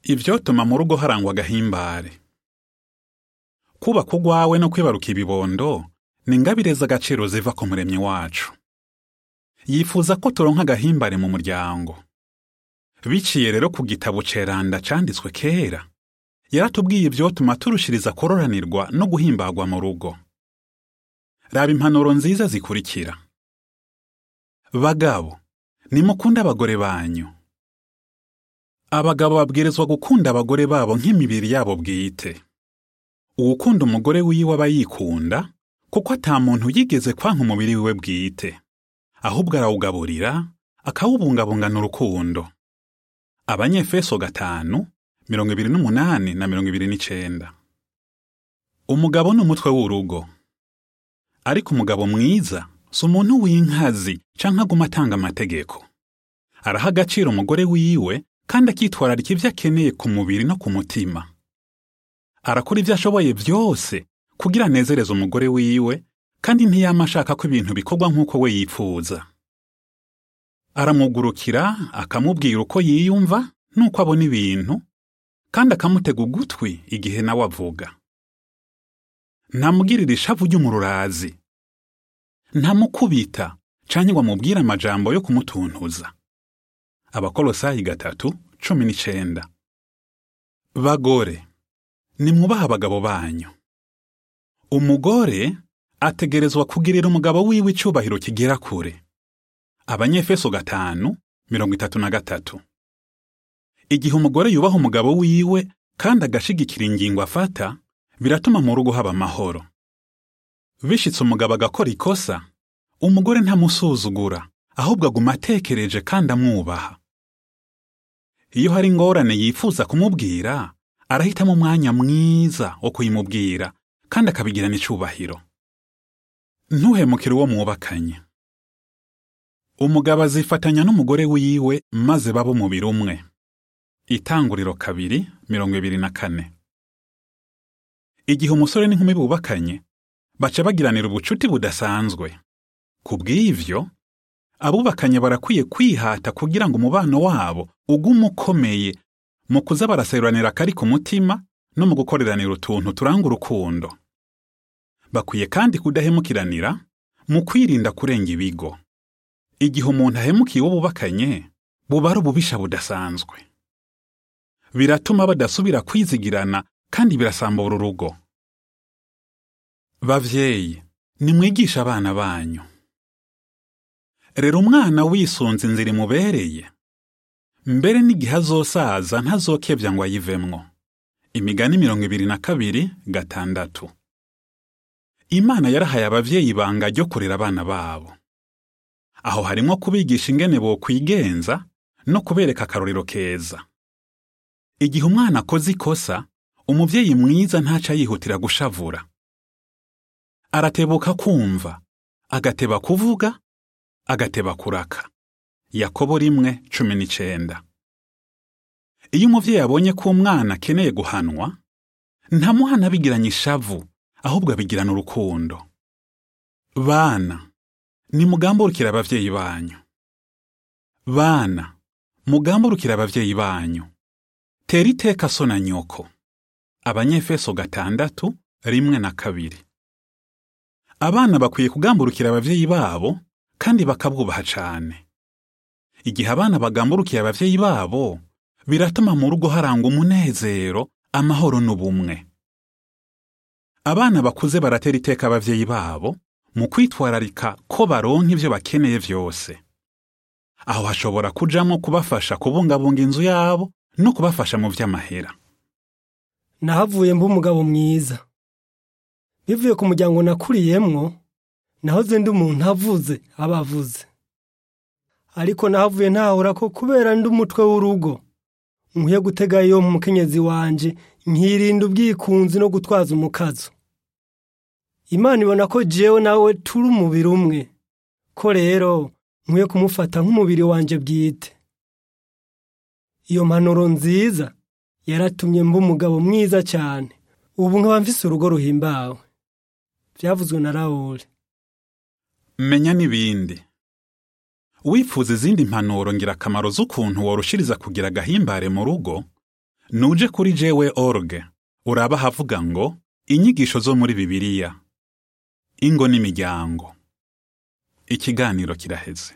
ivyotuma mu rugo harangwa agahimbare kubaka urwawe no kwibaruka ibibondo ni ingabire z'agaciro ziva ku muremyi wacu yifuza ko turonka agahimbare mu muryango biciye rero ku gitabo ceranda canditswe kera yaratubwiye ivyotuma turushiriza kororanirwa no guhimbagwa mu rugo raba impanuro nziza zikurikira bagabo nimukunde abagore banyu abagabo babwirizwa gukunda abagore babo nk'imibiri yabo bwite uwukunda umugore wiwe aba yikunda kuko ata muntu yigeze kwanka umubiri wiwe bwite ahubwo arawugaburira akawubungabungana urukundo abanyefeso gatanu mirongo ibiri n'umunani na mirongo ibiri n'icenda umugabo ni umutwe w'urugo ariko umugabo mwiza si umuntu w'inkazi canke aguma atanga amategeko araha agaciro umugore wiwe kandi akitwararika ivyo akeneye ku mubiri no ku mutima arakora ivyo ashoboye vyose kugira anezereze umugore wiwe kandi ntiyama ashaka ko ibintu bikorwa nk'uko we yipfuza aramugurukira akamubwira uko yiyumva n'uko abona ibintu kandi akamutega ugutwi igihe nawe avuga ntamugirira ishavu ry'umururazi ntamukubita canke ngo amubwire amajambo yo kumutuntuza abakolosayi gatatu cumi n'icenda bagore nimwubahe abagabo banyu umugore ategerezwa kugirira umugabo wiwe icubahiro kigera kure abanyefeso gatanu mirongo itatu na gatatu igihe umugore yubaha umugabo wiwe kandi agashigikira ingingo afata biratuma mu rugo haba amahoro bishitse umugabo agakora ikosa umugore ntamusuzugura ahubwo aguma atekereje kandi amwubaha iyo hari ingorane yifuza kumubwira arahitamo umwanya mwiza wo kuyimubwira kandi akabigirana icubahiro ntuhemukire uwo mwubakanye umugabo azifatanya n'umugore wiwe maze baba umubiri umwe itanguriro kabiri mirongo ibiri na kane igihe umusore n'inkumi bubakanye baca bagiranira ubucuti budasanzwe ku bw'ivyo abubakanye barakwiye kwihata kugira ngo umubano wabo ugume ukomeye mu kuza baraseruranira akari ku mutima no mu gukoreranira utuntu turanga urukundo bakwiye kandi kudahemukiranira mu kwirinda kurenga ibigo igihe umuntu ahemukiye uwo bubakanye buba ari ububisha budasanzwe biratuma badasubira kwizigirana kandi birasambura urugo bavyeyi nimwigishe abana banyu rero umwana wisunze inzira imubereye mbere n'igihe azosaza ntazokebya ngo ayivemwo imigani mirongo ibiri na kabiri gatandatu imana yarahaye abavyeyi ibanga ryo kurera abana babo aho harimwo kubigisha ingene bokwigenza no kubereka akarorero keza igihe umwana akoze ikosa umuvyeyi mwiza ntaca yihutira gushavura aratebuka kumva agateba kuvuga agateba kuraka yakobo rimwe cumi n'icenda iyo umuvyeyi abonye ko umwana akeneye guhanwa ntamuhana abigiranye ishavu ahubwo abigirana urukundo bana nimugamburukire abavyeyi banyu bana mugamburukire abavyeyi banyu tera iteka so na nyoko abanyefeso gatandatu rimwe na kabiri abana bakwiye kugamburukira abavyeyi babo kandi bakabwubaha cane igihe abana bagamburukiye abavyeyi babo biratuma mu rugo harangwa umunezero amahoro n'ubumwe abana bakuze baratera iteka abavyeyi babo mu kwitwararika ko baronka ivyo bakeneye vyose aho hashobora kujamwo kubafasha kubungabunga inzu yabo no kubafasha mu vy'amahera nahavuye mba umugabo mwiza bivuye ku muryango nakuriyemwo nahoze ndi umuntu avuze aba avuze ariko nahavuye ntahura ko kubera ndi umutwe w'urugo nkwiye gutega iyo mu mukenyezi wanje nkirinda ubwikunzi no gutwaza umukazo imana ibona ko jewe nawe turi umubiri umwe ko rero nkwiye kumufata nk'umubiri wanje bwite iyo mpanuro nziza yaratumye mba umugabo mwiza cyane ubu nkaba mfise urugo ruhimbawe byavuzwe na rawuri menya n'ibindi wifuza izindi mpanuro ngirakamaro z'ukuntu worushiriza kugira agahimbare mu rugo nuje kuri jewe org uraba havuga ngo inyigisho zo muri bibiliya ingo n'imiryango ikiganiro kiraheze